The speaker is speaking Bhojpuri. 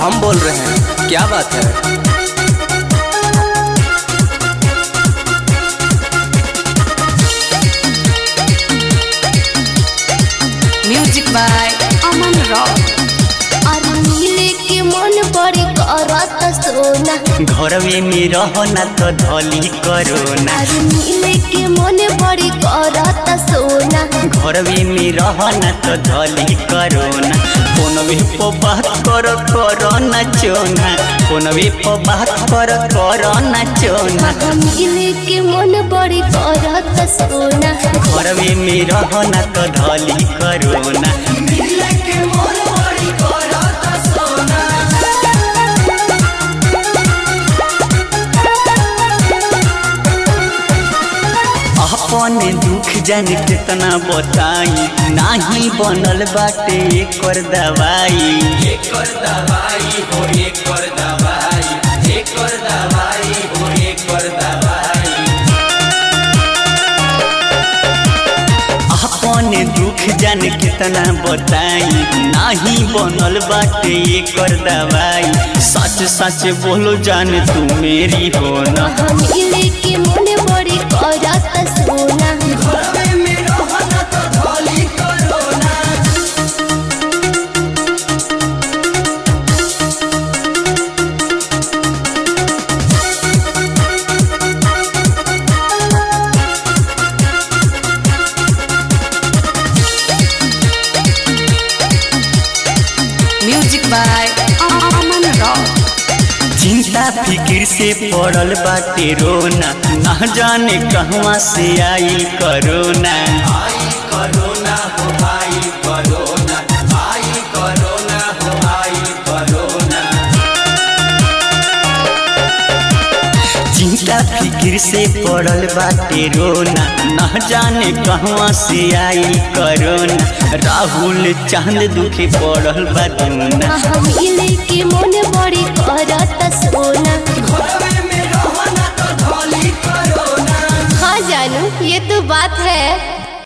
हम बोल रहे हैं क्या बात है म्यूजिक बाय अमन रॉक अरे मिले के मन बड़ी करत सोना घरवे में रहना तो धली करोना अरे मिले के मन बड़ी करत सोना घरवे में रहना तो धली करोना फोनवे पर बात कर करोना चोना फोनवे पर बात कर करोना चोना मिले के मन बड़ी करत सोना घरवे में रहना तो धली करोना अपन दुख जान कितना बताई नाही बनल बाटे एकर दवाई एकर दवाई हो एकर दवाई एकर दवाई हो एकर दवाई अपन दुख जान कितना बताई नाही बनल बाटे एकर दवाई सच सच बोलो जान तू मेरी हो ना मिले के मन बड़ी करत सोना म्यूजिक बाय अमन रॉक चिंता फिक्र से पड़ल बाटे रोना ना जाने कहवा से आई करोना आई करोना हो आई करोना आई करोना हो आई करोना चिंता फिक्र से पड़ल बाटे रोना ना जाने कहवा से आई करोना राहुल चांद दुखे पड़ल बा दूना मिले के मन बड़ी